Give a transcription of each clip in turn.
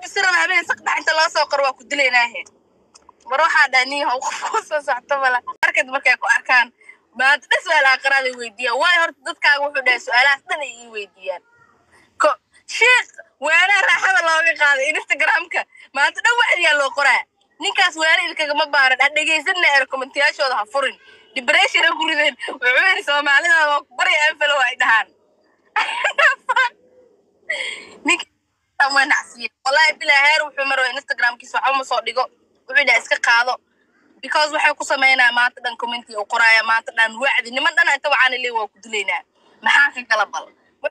gudbisi raba habeen saqdhax inta loo soo qoro waa ku dilaynaahe mar waxaa dhaha nin yahow qof kuu soo socto mala markad markay ku arkaan maanta dhan su-aal aakhiraaday weydiiyaan waayo horta dadkaaga wuxuu dhahay su-aalahaas dhan ay ii weydiiyaan ko sheekh waanaa raaxada looga qaaday instagramka maanta dhan wacdiyaa loo qoraa ninkaas waana ilkagama baaran ha dhegaysanna ee komentiyaashooda ha furin depression ha ku rideen wuxuu yidhi soomaalida waa ku barya anfalo ay dhahaan ninka waa nacsiye wallahi bilaa heer wuxuu marwa instagramkiisa waxba ma soo dhigo wuxuu dhaha iska qaado because waxay ku sameynaa maanta dhan commenti u qoraaya maanta dhan wacdi niman dhan inta waxaana leey waa ku dilaynaa maxaa ka kala bal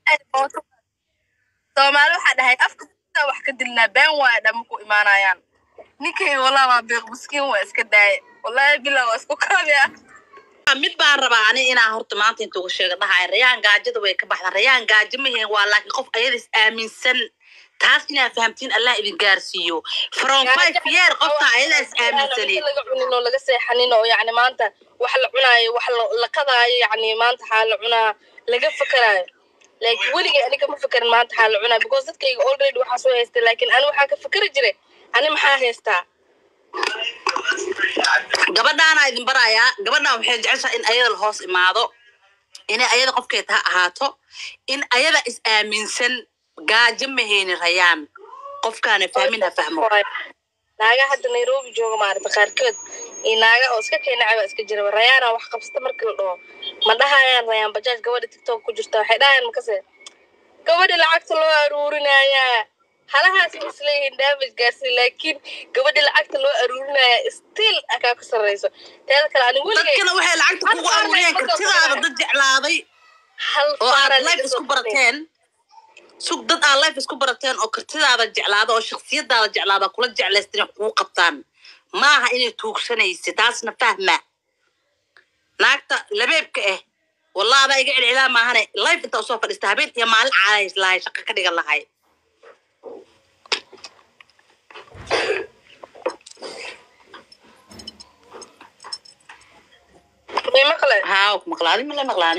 soomaali waxaa dhahay afka wax ka dilnaa been waaya dhan maku imaanayaan ninkay wallah waa beeq miskiin waa iska daaya wallahi bilaa waa isku kaabia mid baan rabaa ani inaa horta maanta inta uga sheega dhahay rayaan gaajada way ka baxda rayaan gaajo ma heen waa laakiin qof ayada is aaminsan taas inaa fahamtiin allah idin gaarsiiyo from five year qofta ayada is aaminsaneed laga cunin oo laga seexanin oo yacni maanta wax la cunaayo wax la- la kadaayo yacni maanta xaa la cunaa laga fakaraayo laakiin weligay aniga ma fakarin maanta xaa la cunaa because dadkayga already waxaa soo haystay laakiin ani waxaa ka fakari jiray ani maxaa haystaa gabadhaana idin barayaa gabadhaan waxay jeceshaha in ayada la hoos imaado inay ayada qofkeed ha ahaato in ayada is aaminsan gaajo ma heyni rayaan qofkaana fahmin ha fahmo naaga hadda nairobi jooga maarata qaarkood iyo naaga oo iska keenacaba iska jira rayaana wax qabsata markii la dhaho ma dhahayaan rayaan bajaaj gabadha tiktok ku jirta waxay dhahayaan makase gabadha lacagta loo aruurinayaa halahaas ma isleeyihiin damage gaarsi laakiin gabadha lacagta loo aruurinaya still akaa ku sarreyso teeda kale ani weligay dadkana waxay lacagta kugu aruuriyeen kartidaada dad jeclaaday hal oo aad faara life isku barateen sug dad aad life isku barateen oo kartidaada jeclaada oo shaksiyadaada jeclaada kula jeclaystin inay kugu qabtaan maaha inay tuugsanaysa taasna fahma naagta labeebka ah wallah adaa iga celcelaa maahane life inta usoo fadhiista habeen iyo maalin caadays lahay shaqa ka dhigan lahay may maqle haa ku maqlaadi mala maqlaani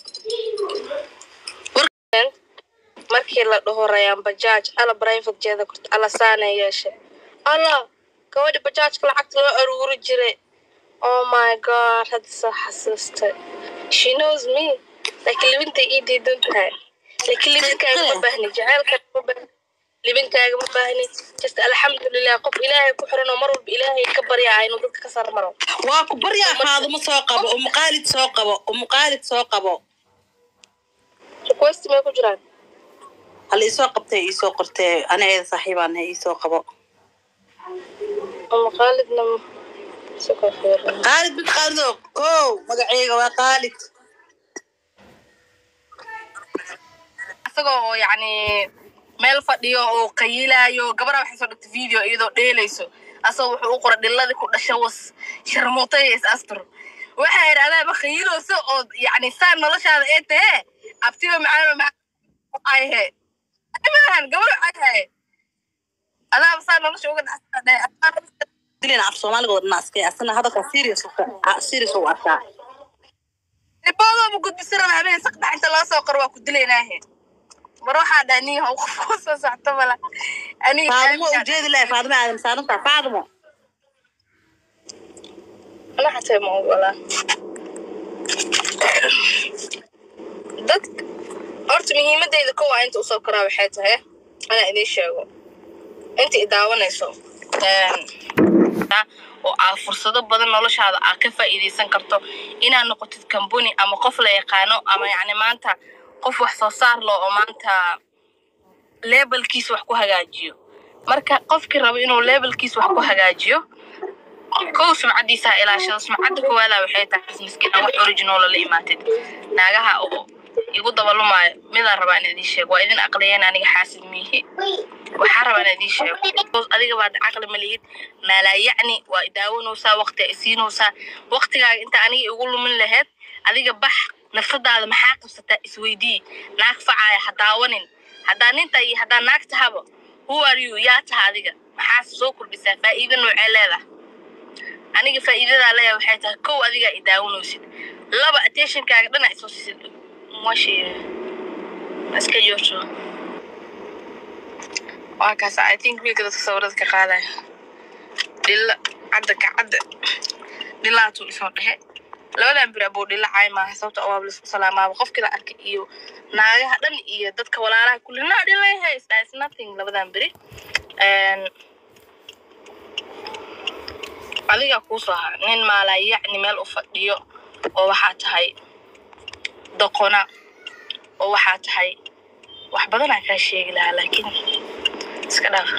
markii la dhaho rayaan bajaaj ala private jeeda korta ala saane yeeshe ala gabadha bajaajka lacagta loo aruuri jiray oh my god hadda soo xasuustay she knows me laakiin libintay ii diidan tahay laakiin libinkaaga ma baahni jaceylkaaga ma baahni libinkaaga ma baahni just alxamdulilah qof ilaahay ku xiran oo mar walba ilaahay ka baryaa inuu dadka ka sarmaro waa ku baryaa faadumo soo qabo umuqaalid soo qabo umuqaalid soo qabo request may ku jiraan hal iisoo qabtay iisoo qortee anageeda saaxiibaan iisoo qabo ama khaalidna isagoo fiiran qaalid mid qaalido ko magaceyga waa qaalid isagoo oo yacni meel fadhiyo oo qayilayo gabadha waxay soo dhigtay video iyadoo dheelayso asagoo wuxuu u qoray dhiladii ku dhasha was sharmuutay is astur waxaa yidhi adaaba khayilooso oo yacni saan noloshaada ee tahee abtiba macaano macaayhe maahan gabadha waxay adaaba saa nolosha uga dhacsan dilina af soomaaliga wadana askay asana hadalka serious serious u arkaa riboodooba gudbisi raba habeen saqdhax inta loo soo qoro waa ku dilaynaahe mar waxaa dhaha nin yahow qof kuu soo socto mala aniga faadimo ujeedi lahay faadimo aadan saaranta faadimo ana xatee ma ogolaa dad horta muhiimadeyda ko waa inta usoo koraa waxay tahay anaa idiin sheego inta i daawanayso oo aa fursado badan noloshaada aa ka faa'iidaysan karto inaad noqotid kambuni ama qof la yaqaano ama yacni maanta qof wax soo saar loo oo maanta leebelkiisa wax ku hagaajiyo marka qofkii rabo inuu leebelkiisa wax ku hagaajiyo kow sumcadiisa ha ilaashado sumcadda koowaada waxay tahay businesska inaa wax original la imaatid naagaha oo igu dabalumaayo midaan rabaa in idiin sheego waa idin aqliyeen aniga xaasid miihi waxaa rabaa in idiin sheego Because adiga baad caqli ma lihid maalaa yacni waa idaawanaysaa waqti ay siinaysaa waqtigaaga inta aniga igu lumin laheyd adiga bax nafsadaada maxaa qabsataa isweydii naag facaaya ha daawanin haddaa ninta iyo haddaa naag tahaba who are you yaa taha adiga maxaa soo kordhisaa faa'iido noocee leedahay aniga faa'iidadaa leeyahay waxay tahay kow adigaa i daawanaysid laba attentionkaaga dhana isoo siisid mwashe iska joogto waa kaas i think wiilka dadka sawirada ka qaadaya dhilla cadda ka cadda dhillaatuu isoo dhexe labadan bir abuu dhilla caay maaha sababta oo waaba laisku salaamaaba qofkii la arkay iyo naagaha dhan iyo dadka walaalaha kulli no dhillay hays is nothing labadan beri Een, adiga kuusoo ha nin maalaa yacni meel u fadhiyo oo waxaa tahay doqona oo waxaa tahay wax badanaa kaa sheegi lahaa laakiin iska dhaaf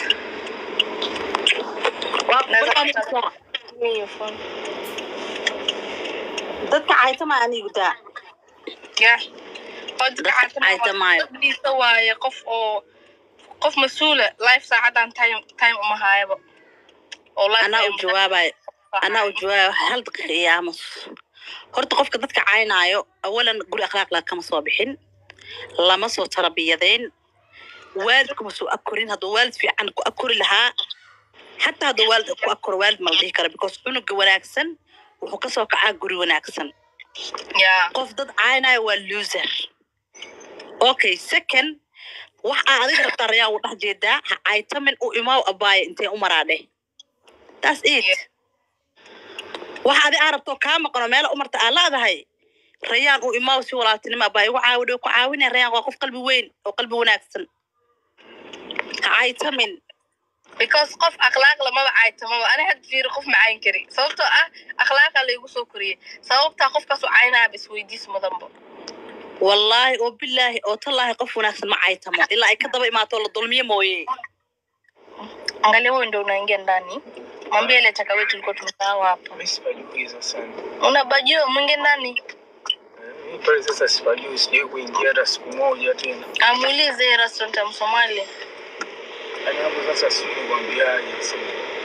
dadka caytama anigu daa ya oo Dadka caytamaayo. dadkiisa waaye qof oo qof mas-uula life saacadan time time uma haayaba oo life anaa u time- jawaabayo anaa u jawaabayo hal daqiiqa iyo aamus horta qofka dadka caynaayo awalan guri akhlaaq laa kama soo bixin lama soo tarbiyadeen waalidkuma soo akorin hadduu waalid fiican ku akori lahaa xataa hadduu waalid ku akoro waalid ma la dhihi kara because cunuga wanaagsan wuxuu kasoo kacaa guri wanaagsan ya qof dad caynaayo waa loser okay second wax aa adiga rabtaa rayaa u dhex jeedaa ha caytamin u imaaw abaaye intee u maraadhe that's it Yeah. waxa adi aa rabto kaa maqano meela u marta aa laadahay rayaan u imaaw si walaaltinimo abaaye ugu caawin ku caawinaya rayaan waa qof qalbi weyn oo qalbi wanaagsan ha caytamin because qof akhlaaq lamaba caytamaba ani had fiiri qof ma cayn kari sababtoo ah akhlaaqa laygu soo koriyey sababtaa qofkaas u caynaaba isweydiis mudanba wallaahi oo bilaahi oo tallaahi qof wanaagsan ma caytamo ilaa ay ka daba imaato la dulmiyo mooye angalia huyu ndo unaingia ndani mwambie ile chakawe tulikuwa tumesahau hapo Mimi sipajuiza sana. unabajua mwingie ndani Mimi pale sasa sipajui, sijui kuingia hata siku moja tena. amuulize hii restaurant ya msomali Yaani hapo sasa sijui kuambiaje sasa.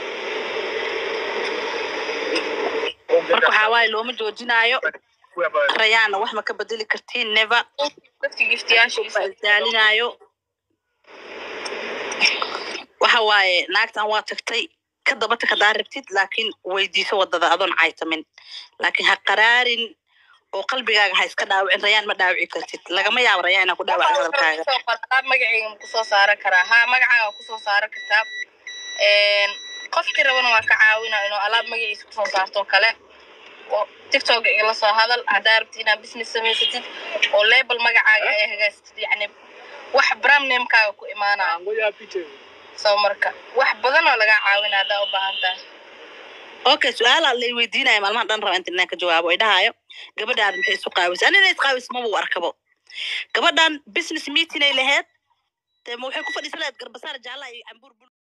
marka waxaa waaye looma joojinaayo Kuwa hapa rayaanna wax ma ka bedeli kartiin never dadka giftiyaashiisa baa isdaalinaayo waxa waaye naagtan waa tagtay ka daba tag hadaa rabtid laakiin weydiiso wadada adoon caytamin laakiin ha qaraarin oo qalbigaaga ha iska dhaawicin rayaan ma dhaawici kartid lagama yaabo rayaan inaa ku dhaawacin hadalkaaga magacayga ma kusoo saaran karaa ha magacaaga waa kusoo saaran kartaa Een, qofkii rabana waa ka caawina inuu alaab magaciisa kusoo saarto kale oo tiktok igala soo hadal haddaa rabtid inaad business samaysatid oo label magacaaga ay hagaajitid yacni wax brand namekaaga ku imaanaya ngoja apite. so marka wax badan oo lagaa caawina haddaa u baahan tahay okay su-aala lay weydiinaya maalmahan dhan raba inta inaan ka jawaabo ay dhahaayo gabadhaan maxay isu qaawisa anina isqaawis maba u arkabo gabadhan business meeting ay laheyd dee ma waxay ku fadhiisan lahayd garbasaar jaalla iyo cambuur bul